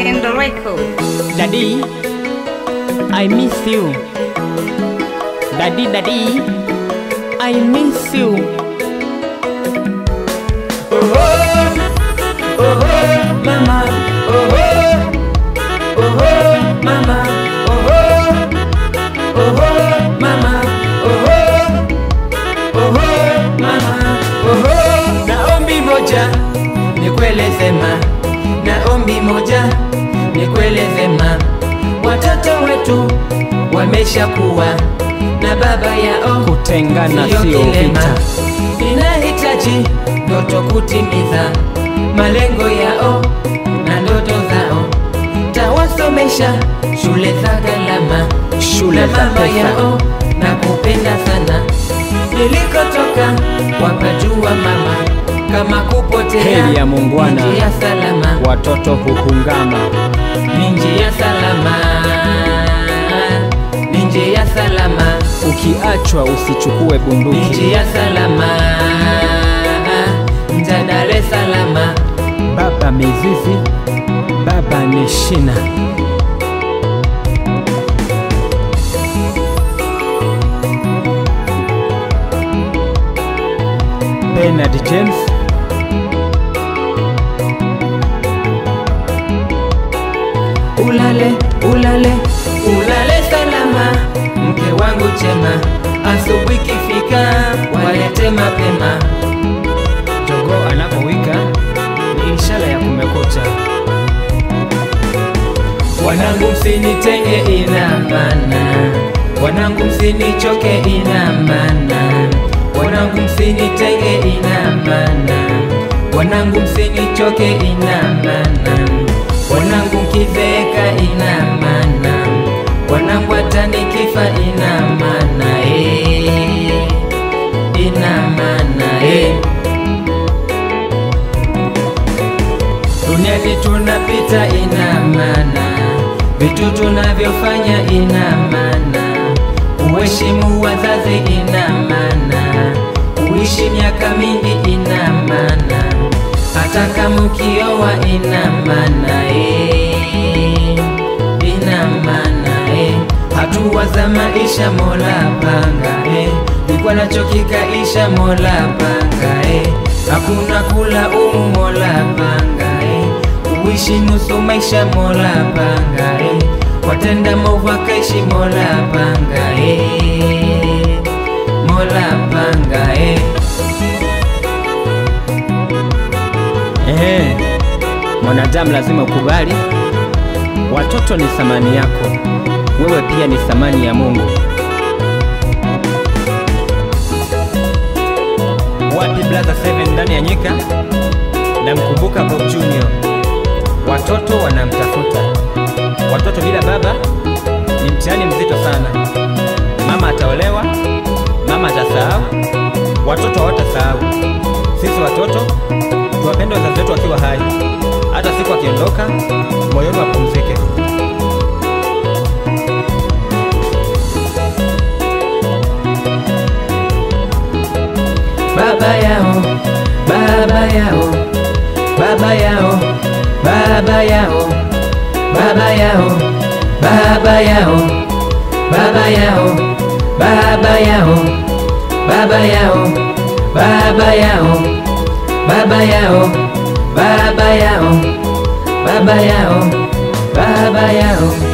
Kendo Record. Daddy, I miss you. Daddy, daddy, I miss you. Oh, oh, oh, mama, oh, oh, oh, oh, mama, oh, oh, oh, oh, mama, oh, oh, oh, oh, mama, oh, oh. Na ombi moja nikueleze ma, na ombi moja nikueleze ma, watoto wetu wameshakuwa na baba yao Kutengana Sio sio kilema. vita. Ninahitaji ndoto kutimiza malengo yao na ndoto zao, tawasomesha shule za gharama Shule na za mama pesa. yao na kupenda sana. Nilikotoka wapajua mama, kama kupotea Heri ya muungwana. ni njia salama Watoto huhungama. ni njia salama, ni njia salama Ukiachwa usichukue bunduki. njia salama nja Dar es Salaam Baba mizizi, baba ni shina. Bernard James, ulale ulale ulale salama mke wangu chema asubuhi kifika walete mapema jogoo anapowika ni ishara ya kumekucha. wanangu msinitenge ina maana wanangu msinichoke ina maana wanangu msinitenge ina maana wanangu msinichoke ina maana wanangu mkizeeka ina maana wanangu hata nikifa ina maana eh, ina maana eh. duniani tunapita ina maana, vitu tunavyofanya ina maana, uheshimu wazazi ina maana, uishi miaka mingi ina maana, hata kama ukioa ina maana eh, ina maana eh, hatua za maisha Mola panga eh, nilikuwa nachokikaisha Mola panga eh, hakuna kula umu Mola panga eh, uishi nusu maisha Mola panga eh, watenda maovu akaishi Mola panga eh, Mola panga eh. Ehe, mwanadamu lazima ukubali, watoto ni thamani yako, wewe pia ni thamani ya Mungu. Wapi Brother Seven ndani ya nyika? Namkumbuka Bob Junior. Watoto wanamtafuta, watoto bila baba ni mtihani mzito sana. Mama ataolewa, mama atasahau, watoto hawatasahau. Sisi watoto tuwapende wazazi wetu wakiwa hai, hata siku akiondoka, moyoni wapumzike. baba yao, baba yao, baba yao, baba yao, baba yao, baba yao, baba yao, baba yao, baba yao, baba yao, baba yao, baba yao, baba yao, baba yao.